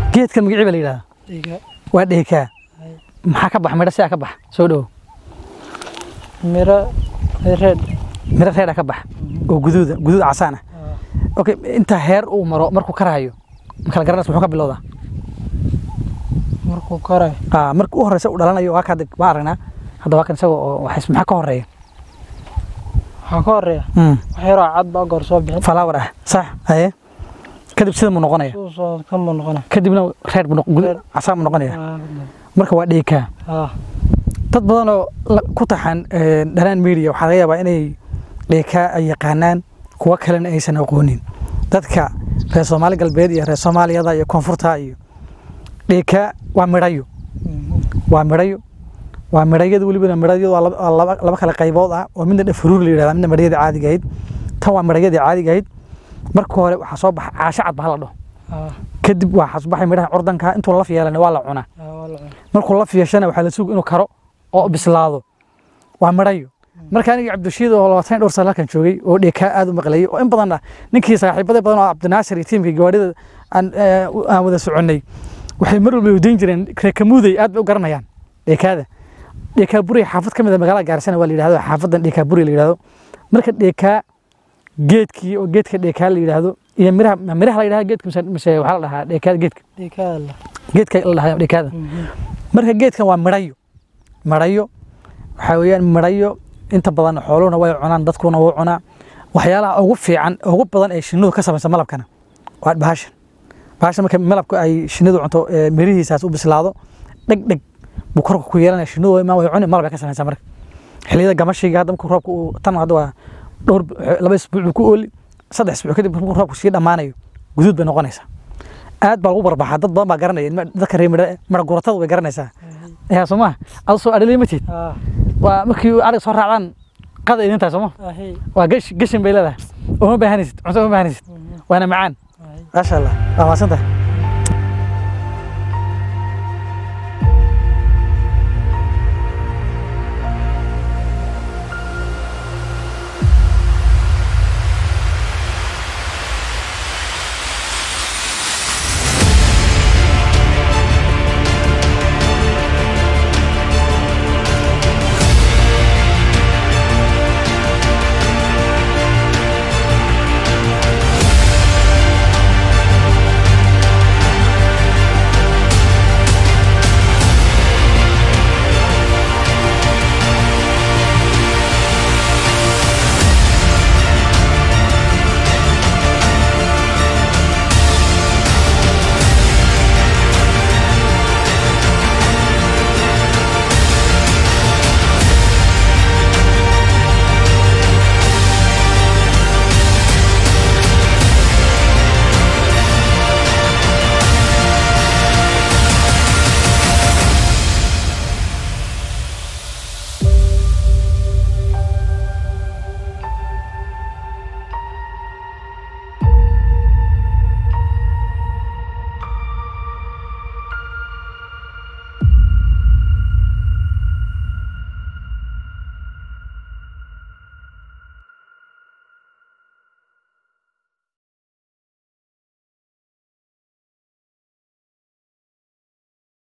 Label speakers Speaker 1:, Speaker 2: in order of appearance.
Speaker 1: geedkan magacii baa la yidhahdaa
Speaker 2: dhiga
Speaker 1: waa dheekaa
Speaker 2: Hay.
Speaker 1: maxaa ka bax midho sidaa ka bax soo dhowo
Speaker 2: miro reed
Speaker 1: midho reedha ka bax oo guduuda guduud casaan ah okay inta heer uu maro markuu karaayo ma kala garanaysa muxuu ka bilowdaa
Speaker 2: markuu koray
Speaker 1: ah marka u horeysa uu dhalanayo waa ka waa aragnaa hadda waa kan isaga oo waxay maxaa ka horeeya
Speaker 2: waxaa ka horeeya
Speaker 1: mm
Speaker 2: wax yaroo cad baa goor soo bixin
Speaker 1: flower ah sax haye kadib sida mu noqonaya
Speaker 2: suu soo kama noqona
Speaker 1: kadibna reer buu noq- guduud
Speaker 2: Reer.
Speaker 1: casaan buu noqonaya
Speaker 2: Ah,
Speaker 1: marka waa dheekaa
Speaker 2: ah
Speaker 1: dad badan oo la- ku taxan eh, dhanaan media waxaa laga yaabaa inay dheekaa ay yaqaanaan kuwa kalena aysan aqoonin dadka reer soomaali galbeed iyo reer soomaaliyada iyo koonfurta iyo dheekaa waa midhayo
Speaker 2: Mhm.
Speaker 1: waa midhayo waa midhayada welibana midhayadu waa laba- waa laba laba kale qaybood ah oo midna dhafaruur la yidhahda midna midhayada caadiga ahayd tan waa midhayadii caadiga ahayd marka hore waxaa soo baxa caasho cad baa la dhaho
Speaker 2: ah
Speaker 1: kadib waxaa soo baxay midhaha curdanka intuu laf yeelana waa la cunaa
Speaker 2: ah, waa la cunay.
Speaker 1: markuu laf yeeshana waxaa la sugi inuu karo oo bislaado waa midhayo marka aniga cabdishiid oo labaatan iyo dhowr sano halkan joogay oo dheekaa aad u maqlayay oo in badan ah ninkii saaxiibada badan oo cabdinaasir iyo tiimkii gawaarida aan eh, u- aan wada soconnay waxay mar walba wadayn jireen reekamuuday aad bay u garanayaan dheekaada dheekaa buri xaafad ka mid a magaalada gaarisana waa la yidhahdo xaafadan dheekaa buri la yidhahdo marka dheekaa geedkii oo geedka dheekaa la yidhahdo iyo miraha ma miraha la yidhahdo geedka mise mise waxaa la dhahaa dheekaada geedka
Speaker 2: dhiigada la
Speaker 1: geedka la dhahaa dheekaada
Speaker 2: Mhm.
Speaker 1: marka geedkan waa midhayo midhayo waxaa weeyaan midhayo inta badan xooluhuna way cunaan dadkuna wuu cunaa waxyaalaha ugu fiican ugu badan ee shinnidu ka samaysa malabkana waa bahashan bahashan marka malabka ay shinnidu cunto ee mirihiisaas u bislaado dheg dheg buu korka ku yeelanaya shinnidu way imaan way cuni malab ay ka samaysaa marka xilliyada gamashiga hadda markuu roobka uu tan hadda waa dhowr laba isbuuc buu ku ooli saddex isbuuc kadib markuu roobku sii dhammaanayo guduud bay noqonaysaa aad baa lagu barbaxaa dad badan baa garanaya dadka reer midha midha guratada way garanaysaa yaa soo maha adu soo adhalay ma tiid
Speaker 2: ah
Speaker 1: waa markii arig soo raacdaan qada idin tahay sooma
Speaker 2: ahi
Speaker 1: waa gash gashin bay leedahay uma baahanaysid cunto uma baahanaysid
Speaker 2: Mhm.
Speaker 1: waana macaan
Speaker 2: ahi
Speaker 1: maasha allah waa maasan tahay